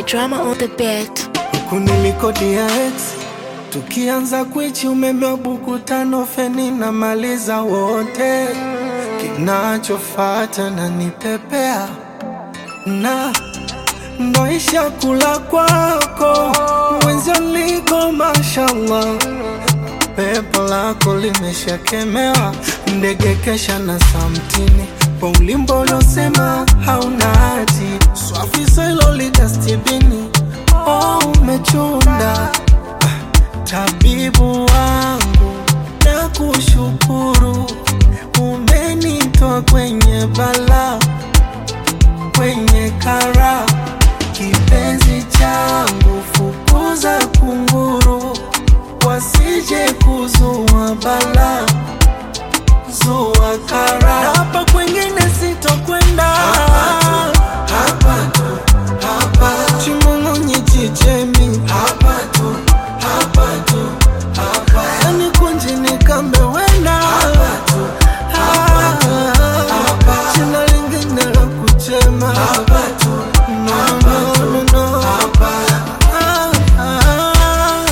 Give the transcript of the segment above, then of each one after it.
DJ Drama on the beat. kunilikodia ex tukianza kwichi umeme wa buku tano feni na maliza wote kinachofata na nipepea na ndoisha kula kwako mwenzio liko mashallah pepo lako limeshakemewa ndege kesha na samtini kwa ulimbo uliosema hauna hati swafisa ilo lidastibini oh, umechunda tabibu wangu na kushukuru umenitoa kwenye bala kwenye kara kipenzi changu fukuza kunguru wasije kuzua bala zua kara hapa kwengine sitokwenda hapa tu, hapa chimong'onyi chichemi hapa tu, hapa tu, hapa yani kunji nikambe wena hapa tu, hapa tu, hapa china lingine la kuchema hapa tu, no, no, no, no. hapa ah, ah.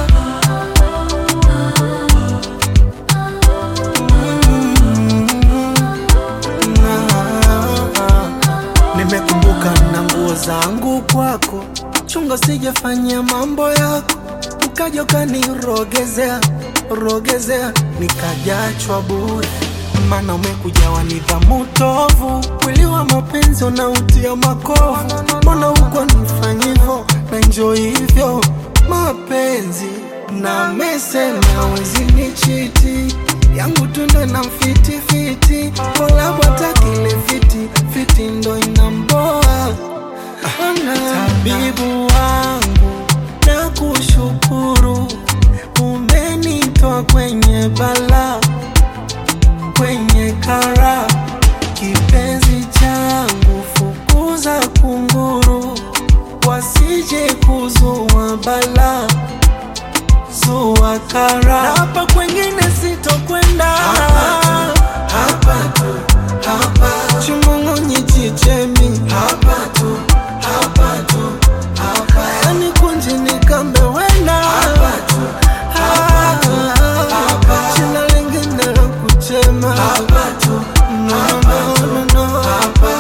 Nimekumbuka na nguo zangu kwako, chunga sijafanyia mambo yako, ukaja ukanirogezea rogezea, nikajachwa bure, maana umekujawa nidhamu tovu, mwili wa mapenzi unautia makovu, mbona huko nifanyivo na njo hivyo mapenzi na mesema wezi ni chiti yangu tundo na mfitifiti kolabwata kile fiti fiti ndo inamboa tabibu wangu na kushukuru umenitoa kwenye bala kwenye kara kipenzi changu fukuza kunguru wasije kuzua bala zua kara na hapa kwengine sitokwenda hapa tu, hapa chimong'onyi chichemi hapa tu, hapa tu, hapa yani kunji nikambe wena hapa tu, hapa, hapa china lingine la kuchema hapa tu, no, no, no, no, hapa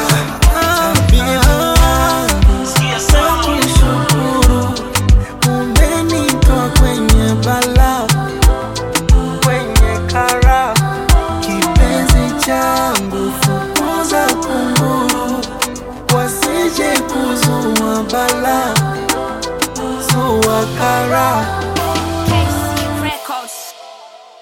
Nakushukuru umenitoa kwenye bala kwenye kara kipenzi changu fukuza kunguru wasije kuzua bala zua kara